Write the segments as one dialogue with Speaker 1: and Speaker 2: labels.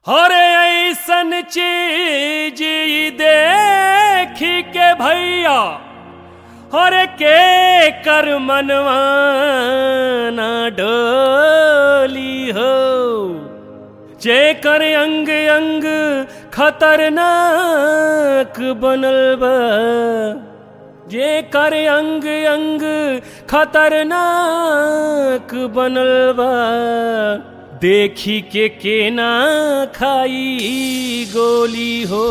Speaker 1: अरे ऐसन चीज ई देख के भैया अरे के कर मनवा ना डोली हो जे कर अंग अंग खतरनाक बनल बा जे कर अंग अंग खतरनाक बनल बा देखी के केना खाई गोली हो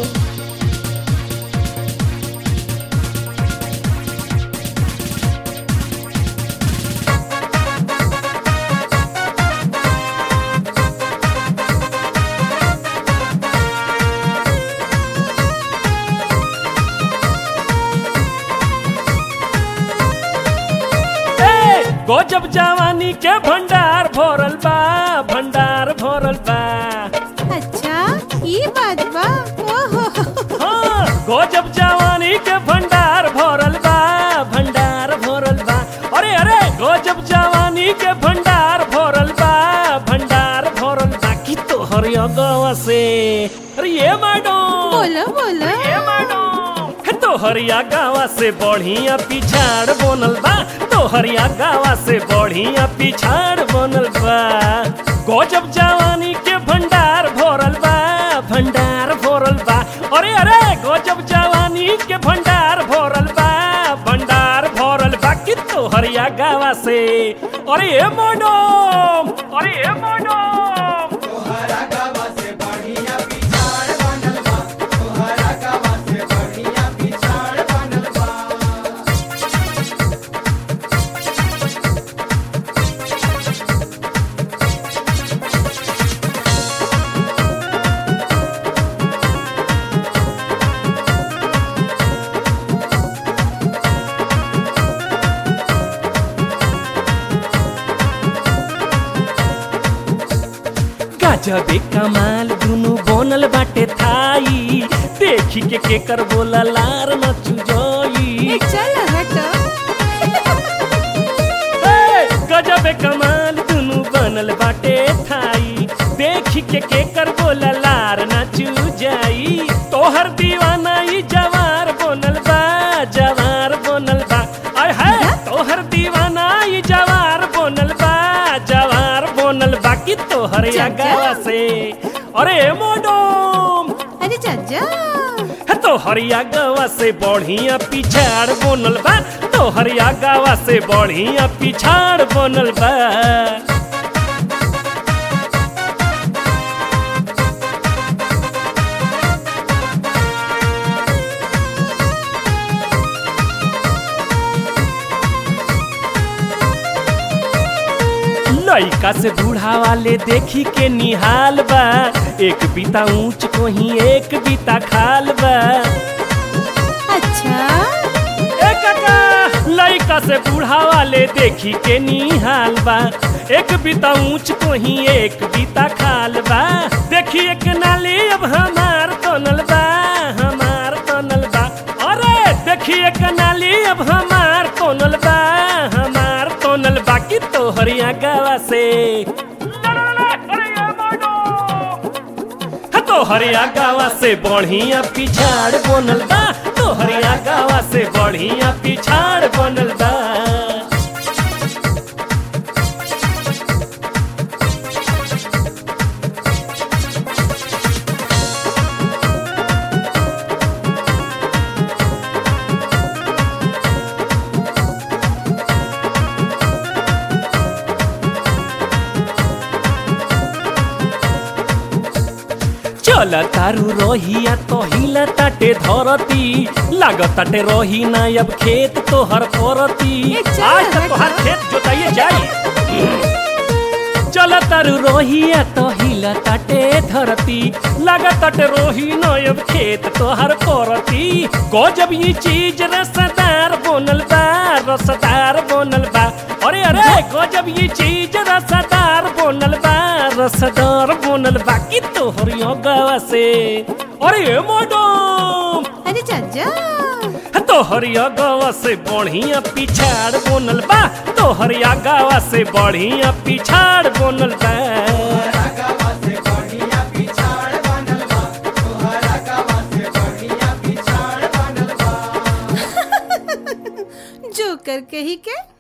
Speaker 1: ए, गजब जवानी के भंडार भरल बा भंडार भरल बा
Speaker 2: अच्छा ये बात बा ओहो
Speaker 1: हाँ गजब जवानी के भंडार भरल बा भंडार भरल बा अरे अरे गजब जवानी के भंडार भरल बा भंडार भरल बा की तोहर अगवा से अरे ये मैडम
Speaker 2: बोलो बोलो
Speaker 1: ए मैडम हे तोहरिया गावा से बढ़िया पिछाड़ बनल बा तोहरिया गावा से बढ़िया पिछाड़ बनल बा गजब जवानी के भंडार भरल बा भंडार भरल बा अरे अरे गजब जवानी के भंडार भरल बा भंडार भरल बा कि तोहरिया गावा से अरे ए मैडम अरे ए मैडम गजबे कमाल दुनु बनल बाटे थाई देखी के केकर बोला लार न चुजोई
Speaker 2: ए, चल हटो
Speaker 1: ए, गजबे कमाल दुनु बनल बाटे थाई देखी के केकर बोला लार न चुजाई तोहर दीवाना ई जवार बनल बा जवार बनल बा आय हाय तोहर दीवाना ई जवार बनल बा जवार बनल बा कि तोहर
Speaker 2: जा, जा।
Speaker 1: अगावा से अरे मोडम
Speaker 2: अरे चाचा
Speaker 1: है तो हरिया गवा से बढ़िया पिछाड़ बनल बा तो हरिया गवा से बढ़िया पिछाड़ बनल बा लइका से बूढ़ा वाले देखी के निहाल बा एक बीता ऊंच को ही एक बीता खाल बा
Speaker 2: अच्छा
Speaker 1: ए काका लइका से बूढ़ा वाले देखी के निहाल बा एक बीता ऊंच को ही एक बीता खाल बा देखी एक नाली अब हमार तनल बा हमार तनल बा अरे देखी एक नाली अब हमार तनल बा हमार तनल बा कि तोहरिया गावा से तोहरिया गावा से बढ़िया पिछाड़ बनल बा तोहरिया गावा से बढ़िया पिछाड़ बनल बा चल तारू रोहिया तो हिला ताटे धरती लागत ताटे रोही ना अब खेत तोहर परती
Speaker 2: ए, चल,
Speaker 1: आज तक
Speaker 2: हट।
Speaker 1: तोहर खेत जोताइए जाई चल तारू रोहिया तो हिला ताटे धरती लागत ताटे रोही ना अब खेत तोहर परती गजब ये चीज रसदार बनल बा रसदार बनल बा अरे अरे गजब ये चीज रसदार बनल बा रसदार बनल बा कि तोहर गावा से अरे मैडम
Speaker 2: अरे चाचा
Speaker 1: तोहरिया गावा से बढ़िया पिछाड़ बनल बा तोहरिया गावा से बढ़िया पिछाड़ बनल बा
Speaker 2: नौकर कही के